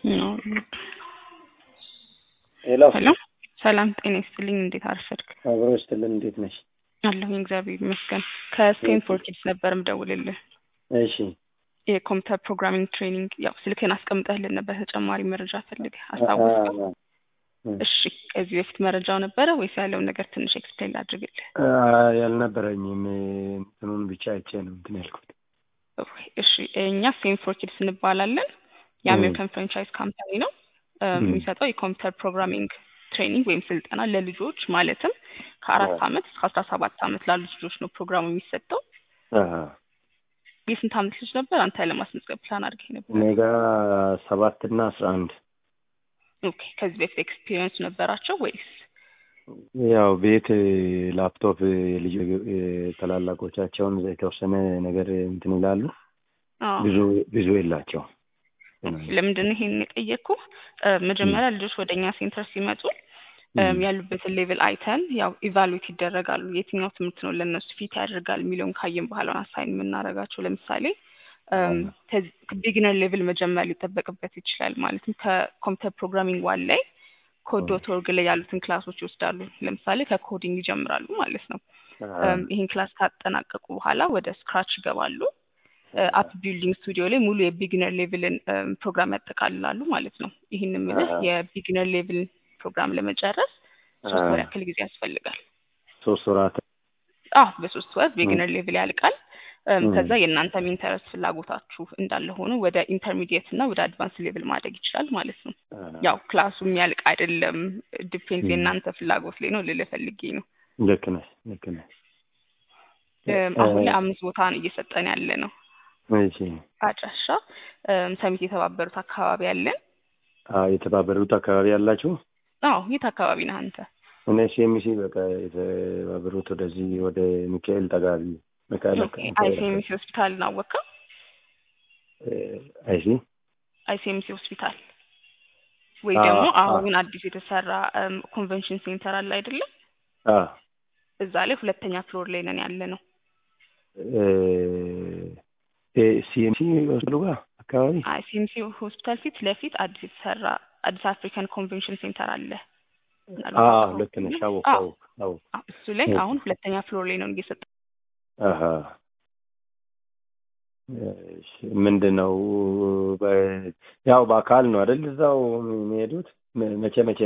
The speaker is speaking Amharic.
ሄሎ ሄሎ ሰላም ጤና ይስጥልኝ። እንዴት አረፈድክ? አብሮ ይስጥልን። እንዴት ነሽ? አለሁኝ እግዚአብሔር ይመስገን። ከስቴንፎርድ ኪድስ ነበር ምደውልልህ። እሺ የኮምፒውተር ፕሮግራሚንግ ትሬኒንግ ያው ስልክህን አስቀምጠህልን ነበር ተጨማሪ መረጃ ፈልገህ አስታወስከው? አ- አ- እሺ ከዚህ በፊት መረጃው ነበረ ወይስ ያለውን ነገር ትንሽ ኤክስፕሌን ላድርግልህ? አ- ያልነበረኝም እንትኑን ብቻ አይቼ ነው እንትን ያልኩት። እሺ እኛ ስቴንፎርድ ኪድስ እንባላለን። የአሜሪካን ፍራንቻይዝ ካምፓኒ ነው። እ፣ ም። የሚሰጠው የኮምፒውተር ፕሮግራሚንግ ትሬኒንግ ወይም ስልጠና ለልጆች ማለትም ከአራት አዎ። ዓመት እስከ አስራ ሰባት ዓመት ላሉ ልጆች ነው ፕሮግራሙ የሚሰጠው። አሀ። የስንት ዓመት ልጅ ነበር አንተ ለማስመዝገብ ፕላን አድርገህ ነበር? እኔ ጋ ሰባት እና አስራ አንድ ኦኬ ከዚህ በፊት ኤክስፒሪየንስ ነበራቸው ወይስ? ያው ቤት ላፕቶፕ የልጅ ታላላቆቻቸውን የተወሰነ ነገር እንትን ይላሉ። አዎ። ብዙ ብዙ የላቸው ለምንድን ነው ይሄን የጠየቅኩ? መጀመሪያ ልጆች ወደ እኛ ሴንተር ሲመጡ እም፣ ያሉበትን ሌቭል አይተን ያው ኢቫሉዌት ይደረጋሉ። የትኛው ትምህርት ነው ለእነሱ ፊት ያደርጋል የሚለውን ካየን በኋላ አሳይን የምናደርጋቸው። ለምሳሌ ቢግነር ሌቭል መጀመር ሊጠበቅበት ይችላል። ማለትም ከኮምፒውተር ፕሮግራሚንግ ዋን ላይ ኮድ ዶት ኦርግ ላይ ያሉትን ክላሶች ይወስዳሉ። ለምሳሌ ከኮዲንግ ይጀምራሉ ማለት ነው። እም፣ ይህን ክላስ ካጠናቀቁ በኋላ ወደ ስክራች ይገባሉ። አፕ ቢልዲንግ ስቱዲዮ ላይ ሙሉ የቢግነር ሌቭልን ፕሮግራም ያጠቃልላሉ ማለት ነው። ይህን የምልህ አሃ። የቢግነር ሌቭል ፕሮግራም ለመጨረስ ሶስት ወር ያክል ጊዜ ያስፈልጋል። ሶስት ወራት አዎ በሶስት ወር ቢግነር ሌቭል ያልቃል። እም፣ ም። ከዛ የእናንተም ኢንተረስት ፍላጎታችሁ እንዳለ ሆኖ ወደ ኢንተርሚዲየት እና ወደ አድቫንስ ሌቭል ማደግ ይችላል ማለት ነው። ያው ክላሱ የሚያልቅ አይደለም፣ ዲፔንድ ም። የእናንተ ፍላጎት ላይ ነው ልልህ ፈልጌ ነው። ልክ ነሽ ልክ ነሽ። እም፣ አሁን ላይ አምስት ቦታ ነው እየሰጠን ያለ ነው። እሺ አድራሻ እም፣ ሰሚት የተባበሩት አካባቢ አለን። አ የተባበሩት አካባቢ ያላችሁ አዎ የት አካባቢ ነህ አንተ? እኔ ሲኤምሲ በቃ የተባበሩት ወደዚህ ወደ ሚካኤል ጠጋቢ ሚካኤል አይሲኤምሲ ሆስፒታልን አወቅከው? አይሲ አይሲኤምሲ ሆስፒታል ወይ አዎ፣ ደግሞ አዎ። አሁን አዲስ የተሰራ እም፣ ኮንቨንሽን ሴንተር አለ አይደለም? አ እዛ ላይ ሁለተኛ ፍሎር ላይ ነን ያለ ነው። እ ሲኤምሲ ወስሉ ጋር አካባቢ አይሲኤምሲ ሆስፒታል ፊት ለፊት አዲስ የተሰራ አዲስ አፍሪካን ኮንቬንሽን ሴንተር አለ። አ ምናልባት ልክ ነሽ። አወቅ አዎ፣ አወቅ አወቅ አዎ፣ እሱ ላይ ኦኬ። አሁን ሁለተኛ ፍሎር ላይ ነው እየሰጠ አሀ እሺ፣ ምንድን ነው በ- ያው በአካል ነው አይደል? እዛው የሚሄዱት መ- መቼ መቼ